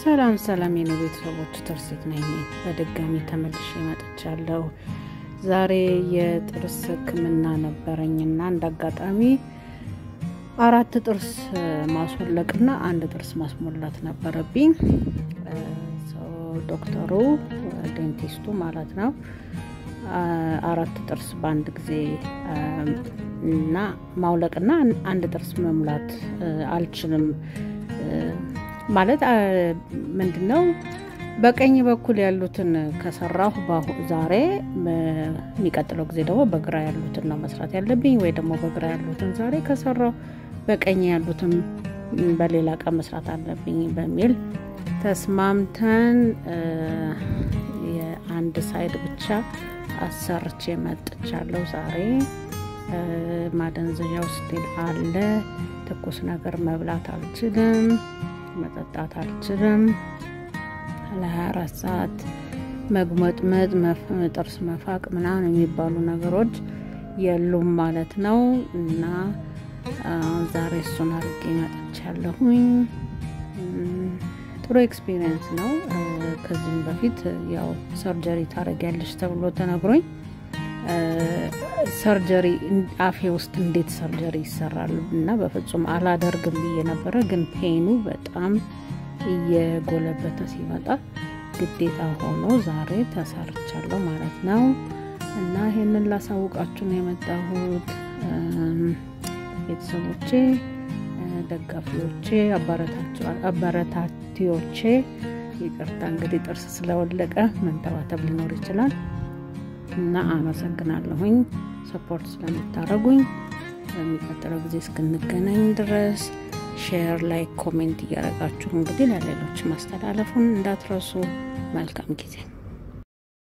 ሰላም ሰላም የኔ ቤተሰቦች ትርሲት ነኝ። በድጋሚ ተመልሼ መጥቻለሁ። ዛሬ የጥርስ ሕክምና ነበረኝና እንደ አጋጣሚ አራት ጥርስ ማስወለቅና አንድ ጥርስ ማስሞላት ነበረብኝ። ዶክተሩ ዴንቲስቱ ማለት ነው አራት ጥርስ በአንድ ጊዜ እና ማውለቅና አንድ ጥርስ መሙላት አልችልም ማለት ምንድን ነው በቀኝ በኩል ያሉትን ከሰራሁ ዛሬ የሚቀጥለው ጊዜ ደግሞ በግራ ያሉትን ነው መስራት ያለብኝ፣ ወይ ደግሞ በግራ ያሉትን ዛሬ ከሰራሁ በቀኝ ያሉትን በሌላ ቀን መስራት አለብኝ በሚል ተስማምተን የአንድ ሳይድ ብቻ አሰርቼ መጥቻለሁ። ዛሬ ማደንዘዣው ስቲል አለ። ትኩስ ነገር መብላት አልችልም፣ መጠጣት አልችልም። ለ24 ሰዓት መጉመጥመጥ፣ ጥርስ መፋቅ ምናምን የሚባሉ ነገሮች የሉም ማለት ነው እና ዛሬ እሱን አድርጌ መጥቻለሁኝ። ጥሩ ኤክስፒሪየንስ ነው። ከዚህም በፊት ያው ሰርጀሪ ታደርጊያለሽ ተብሎ ተነግሮኝ ሰርጀሪ አፌ ውስጥ እንዴት ሰርጀሪ ይሰራል እና በፍጹም አላደርግም ብዬ ነበረ። ግን ፔኑ በጣም እየጎለበተ ሲመጣ ግዴታ ሆኖ ዛሬ ተሰርቻለሁ ማለት ነው እና ይሄንን ላሳውቃችሁ ነው የመጣሁት ቤተሰቦቼ ደጋፊዎቼ አበረታቲዎቼ፣ ይቅርታ እንግዲህ ጥርስ ስለወለቀ መንተባተብ ሊኖር ይችላል እና አመሰግናለሁኝ ሰፖርት ስለምታደርጉኝ። በሚቀጥለው ጊዜ እስክንገናኝ ድረስ ሼር፣ ላይክ፣ ኮሜንት እያደረጋችሁ እንግዲህ ለሌሎች ማስተላለፉን እንዳትረሱ። መልካም ጊዜ